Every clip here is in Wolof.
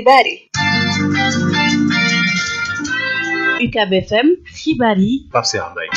xibaar yi UCAB FM xibaar yi Pape Cheikh Mbaye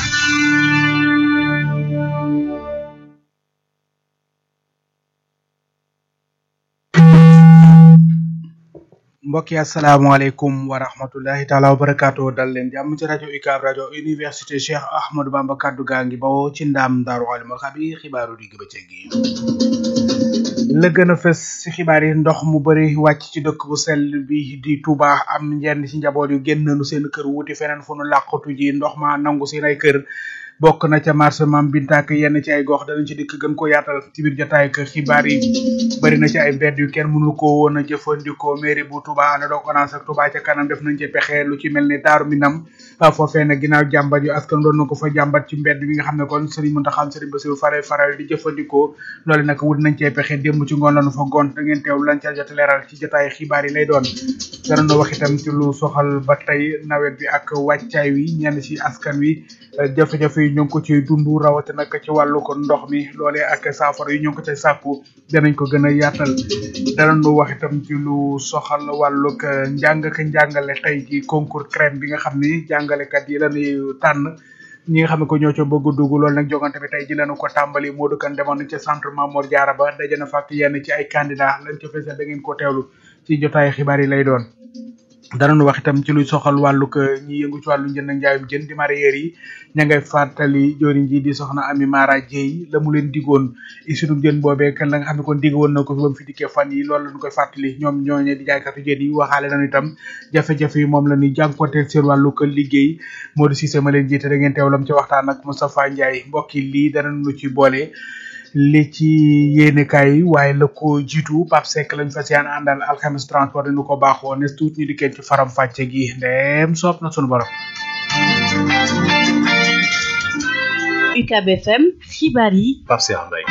mbokk yi asalaamaaleykum wa rahmatullahi taala wa barakaatu dal leen jàmm ci rajo UCAB rajo université Cheikh Ahmadou Bamba kaddu gaa ngi bawoo ci ndaam daaru alimul xabi xibaaru digg bëccëg gi la gën a fës ci xibaar yi ndox mu bëri wàcc ci dëkk bu sell bi di Touba am ñenn ci njaboot yu génn nu seen kër wuti feneen fu nu làqatu ji ndox ma nangu seen ay kër bokk na ca marché Mam Binta ak yenn ci ay gox danañ ci dikk gën ko yaatal ci biir jotaay ak xibaar yi bëri na ci ay mbedd yu kenn mënu ko woon a jëfandikoo mairie bu Touba ànd doog ONAS ak Touba ca kanam def nañ ci pexe lu ci mel ni Daaru Minam foofee nag ginnaaw jàmbat yu askan doon na ko fa jàmbat ci mbedd bi nga xam ne kon Serigne Mountakha Serigne Bassirou Faray faral di jëfandikoo loolu nag wut nañ cee pexe démb ci ngoon lañu fa gont da ngeen teew lañ ca jot leeral ci jotaay xibaar yi lay doon danañu wax itam ci lu soxal ba tey nawet bi ak wàccaay wi ñenn ci askan wi jafe-jafe yi ñu ngi ko ciy dund rawati nag ci wàllu ko ndox mi loolee ak saafara yi ñu ngi ko cay sàkku danañ ko gën a yaatal danañu wax itam ci lu soxal wàllug njàng ak njàngale tey ji concours crème bi nga xam ni jàngalekat yi lañuy tànn ñi nga xam ne ko ñoo ca bëgg dugg loolu nag jogante bi tey ji lañu ko tàmbali Modou Kane demoon nañ ca centre Mamour Diarra ba daje na fàkk yenn ci ay candidat lañ ca fesal da ngeen ko teewlu ci jotaay xibaar yi lay doon danañu wax itam ci luy soxal wàllug ñi yëngu ci wàllu njënd ak njaayum jën di mareyeur yi ña ngay fàttali joriñ ji di soxna Ami Mara Dieye la mu leen digoon isunu jën boobee kan la nga xam ne kon digg woon na ko fi ba mu fi dikkee fan yi loolu lañu koy fàttali ñoom ñooñe di jaaykatu jën yi waxaale nañu itam jafe-jafe yi moom la ñuy jànkonteel seen wàllu ko liggéey Modou Cissé ma leen jiite da ngeen teewlam ci waxtaan ak Moustapha Ndiaye mbokki lii danañu ci boole li ci yéenekaay yi waaye la ko jiitu Pape Seck lañ fas yaan àndal alxames transport dañu ko baaxoo ne tuut ñu dikkee ci faram fàcce gi ndeem soob na sunu borom UCAB FM xibaar yi Pape Cheikh Mbaye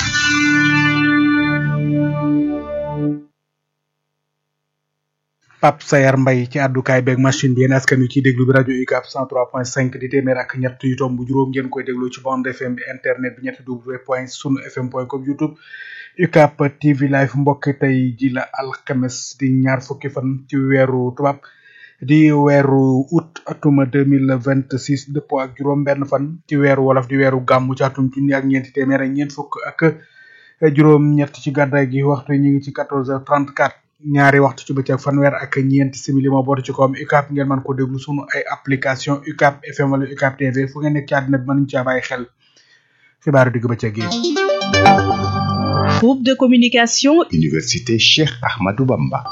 Pape Sayar Mbaye ci àddukaay beeg machine bi yéen askan wi ciy déglu bi rajo UCAB 103.5 di téeméer ak ñett yu tomb juróom ngeen koy déglu ci bande FM bi internet bi ñetti w point sunu fm point com youtube UCAB TV live mbokk tey ji la alxames di ñaar fukki fan ci weeru tubaab di weeru août atuma deux mille vingt six dëppoo ak juróom benn fan ci weeru wolof di weeru gàmmu ci atum junni ak ñeenti téeméer ak ñeent fukk ak juróom ñett ci gàddaay gi waxtu ñu ngi ci quatorze heures trente quatre ñaari waxtu ci bëccëg fanweer ak ñeenti simili moo bootu ci kawam UCAB ngeen mën ko déglu sunu ay application UCAB FM wala UCAB TV fu ngeen nekk ci àddina bi mënuñ caa bàyyi xel xibaaru digg bëccëg yi groupe de communication Université Cheikh Ahmadou Bamba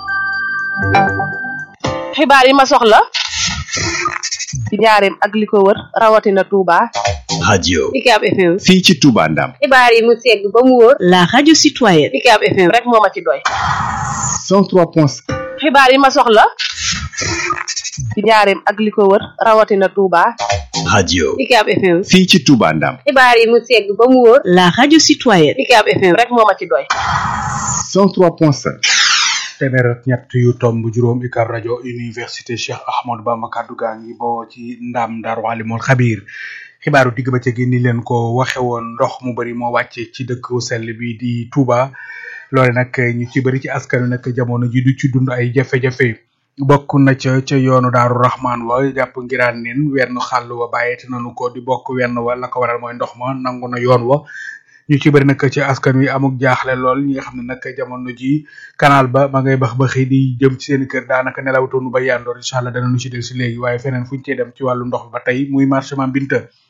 xibaar yi ma soxla ci njaareem ak li ko wër rawatina Touba radio UCAB FM fii ci Touba Ndam xibaar yi mu segg ba mu wóor la radio citoyenne UCAB FM rek moo ma ci doy 103.5 xibaar yi ma soxla ci njaareem ak li ko wër rawatina Touba radio UCAB FM fii ci Touba Ndam xibaar yi mu segg ba mu wóor la radio citoyenne UCAB FM rek moo ma ci doy 103.5 téeméer ak ñett yu tomb juróom UCAB rajo université Cheikh Ahmadou Bamba kaddu gaa ngi boo ci ndam Daaru Alimul Xabiir xibaaru digg ba gi ni leen ko waxe woon ndox mu bari moo wàcce ci dëkk sell bi di Touba loole nag ñu ci bari ci askan wi nag jamono ji du ci dund ay jafe-jafe bokk na ca ca yoonu daaru Rahman wa jàpp ngiraan nin wenn xàll wa bàyyete nañu ko di bokk wenn wa la ko waral mooy ndox ma nangu na yoon wa ñu ci bëri nag ci askan wi amuk jaaxle lool ñi nga xam ne nag jamono ji canal ba ma ngay bax baxi di jëm ci seen kër daanaka nelawtoonu ba yandoor incha allah danañu ci del si léegi waaye feneen fuñ cee dem ci wàllu ndox ba tey muy marché Mame Binta